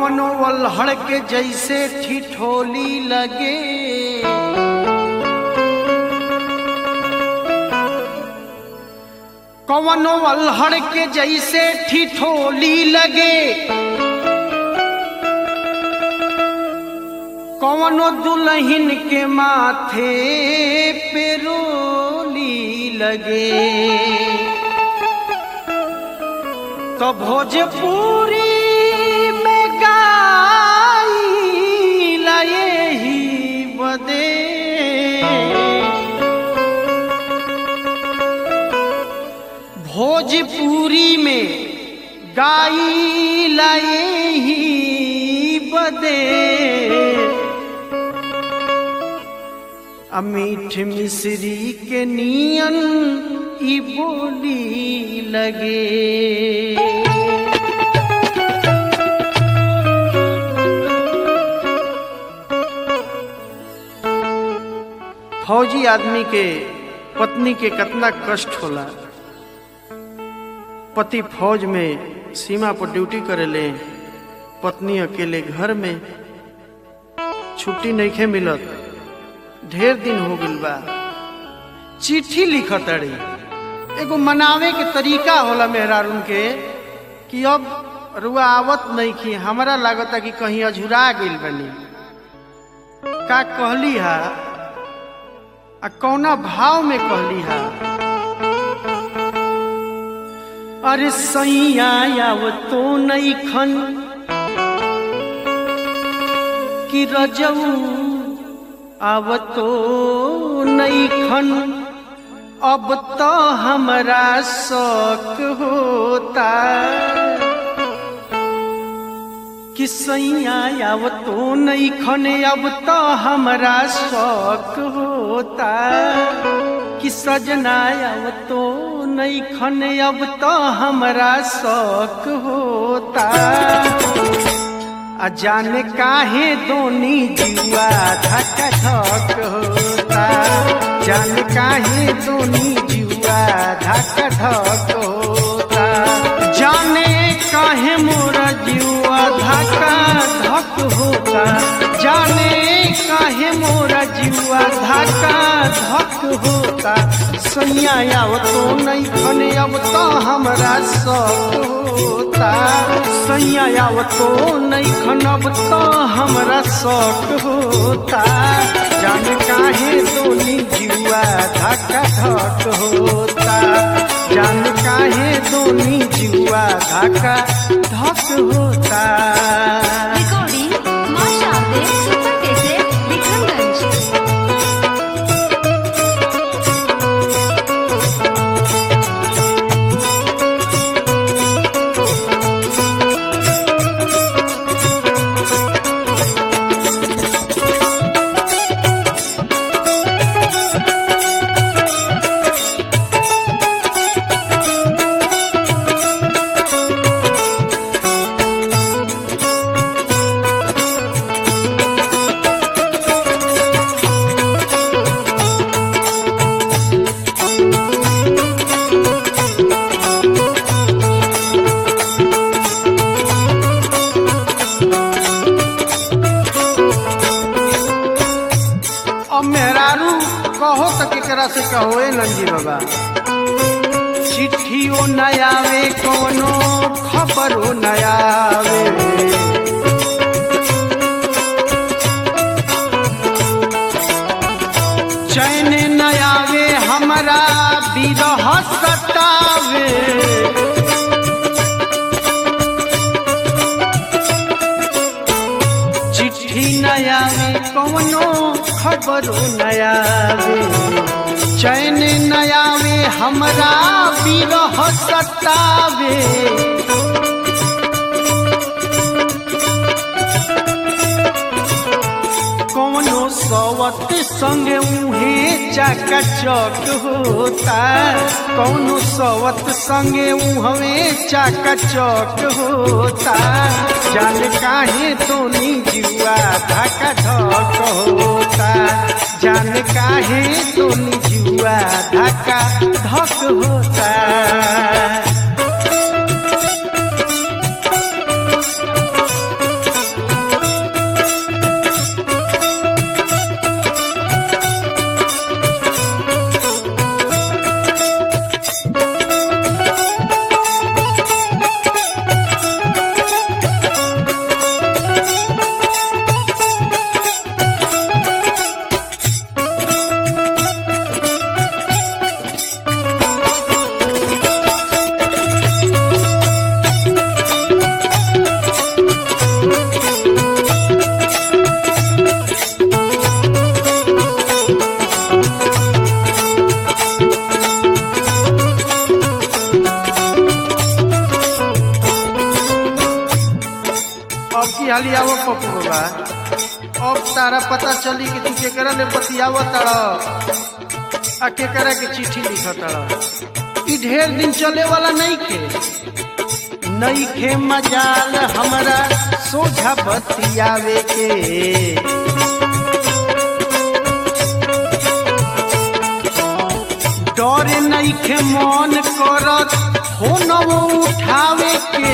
कवनो वल्हड़ के जैसे ठिठोली लगे कवनो वल्हड़ के जैसे ठिठोली लगे कवनो दुल्हन के माथे पे रोली लगे तो भोजपुरी में गाई लाए ही बदे भोजपुरी में गाई लाए ही बदे अमीठ मिश्री के नियन ई बोली लगे फौजी आदमी के पत्नी के कितना कष्ट होला पति फौज में सीमा पर ड्यूटी करेले पत्नी अकेले घर में छुट्टी नहीं मिलत ढेर दिन हो गइल बा चिट्ठी लिखत अड़ी एगो मनावे के तरीका होला मेहरारून के कि अब रुआ आवत नहीं की हमरा लागता कि कहीं अझुरा गइल बनी का कहली हा आ कौना भाव में कहली हा अरे सैया आव तो नहीं खन कि रजऊ अब तो नहीं खन अब तो हमरा शौक होता कि सैया अब तो नहीं खन अब तो हमरा शौक होता कि सजना अब तो नहीं खन अब तो हमरा शौक होता आ जाने काहे दोनी जुआ धक धक होता जाने काहे दोनी जुआ धक धक होता जाने काहे मोरा जुआ धक धक होता जाने काहे मोरा जुआ धक धक होता सैया आव तो नहीं खने अब तो हमरा सब होता सैया आव तो नहीं खनब तो हमरा शौक होता जान काहे दोनी जुआ धक धक होता जान काहे दोनी जुआ धक धक होता Recording Masha Abdel Super Cassette Vikramganj. अब मेहरारू कहो तो केकरा से कहो ए नंदी बाबा चिट्ठियो न आवे कोनो खबरो न आवे चैन न आवे हमरा बिरह सतावे चिट्ठी न आवे कौनो खबरो न आवे चैन न आवे हमरा बिरह सतावे कौनो सवत संगे उहे चाका चौक होता कौनो सवत संगे उहवे चाका चौक होता जान काहे तोनी जुआ धका धक होता जान काहे तोनी जुआ धका धक होता आवो पप्पू बाबा अब तारा पता चली कि तू केकरा ले बतियाव तड़ आ केकरा के चिट्ठी लिख तड़ ई ढेर दिन चले वाला नहीं खे नहीं खे मजाल हमरा सोझा बतियावे के डरे नहीं खे मन करत हो न वो उठावे के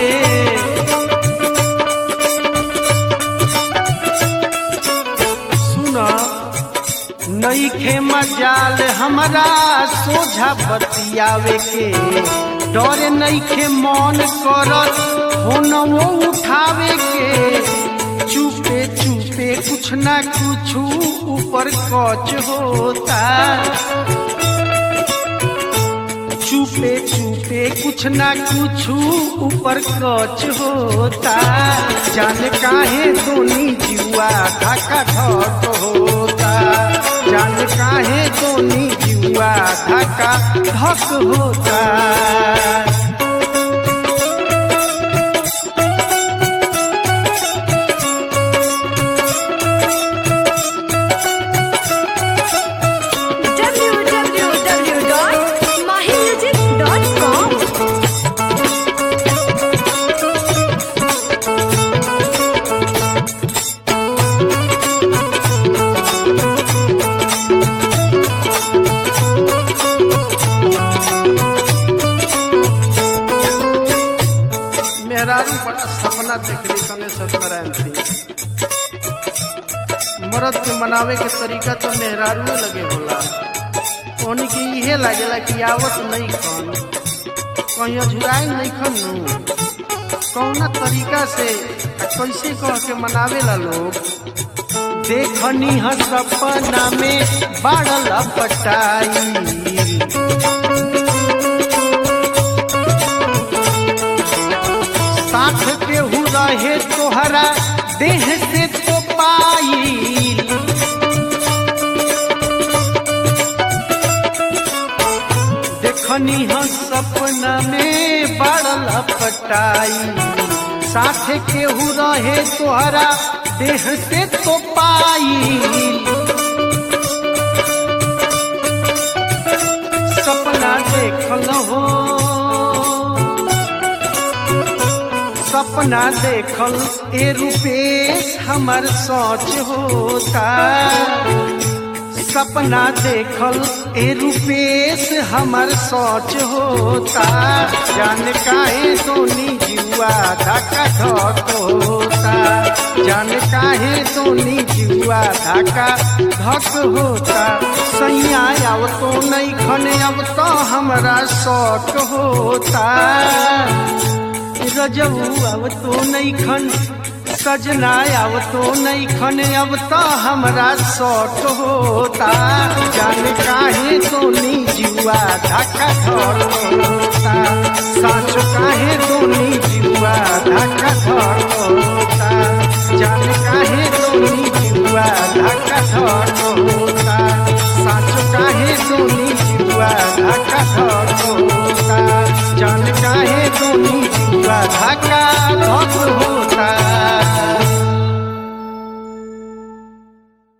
सुना नईखे मजाल हमरा सोझा बतियावे के डरे नईखे मन करत हो न वो उठावे के चुपे चुपे कुछ ना कुछ ऊपर कच होता चुपे चुपे कुछ ना कुछ ऊपर कच होता जान काहे दोनी जुआ धक्का धक होता जान काहे दोनी जुआ धक्का धक होता www.mahimusic.com मेहरारू बड़ा सपना देखली सने सत्यनारायण थी मरद के मनावे के तरीका तो मेहरारू लगे होला ओनी के इहे लागेला कि आवत नहीं खन कहीं अझुराई नहीं खन नु कौना तरीका से आ कैसे कह के मनावेला लोग देखनी ह सपना में बाड़ल पटाई साथ केहू रहे तोहरा देह से तो पाई देखनी हम सपना में बड़ल पटाई साथ केहू रहे तोहरा देह से तो पाई सपना देखल हो सपना देखल ए रूपेश हमर सोच होता सपना देखल ए रूपेश हमर सोच होता जान काहे दोनी जुआ धक्का धक होता जान काहे दोनी जुआ धक्का धक होता सैया अब तो नहीं खने अब तो हमरा शौक होता रजऊ अब तो नहीं खन सजना अब तो नहीं खन अब तो हमरा शौक होता जान काहे दोनी जुआ धक्का धर होता साँच काहे दोनी जुआ धक्का धर होता जान काहे दोनी जुआ धक्का धर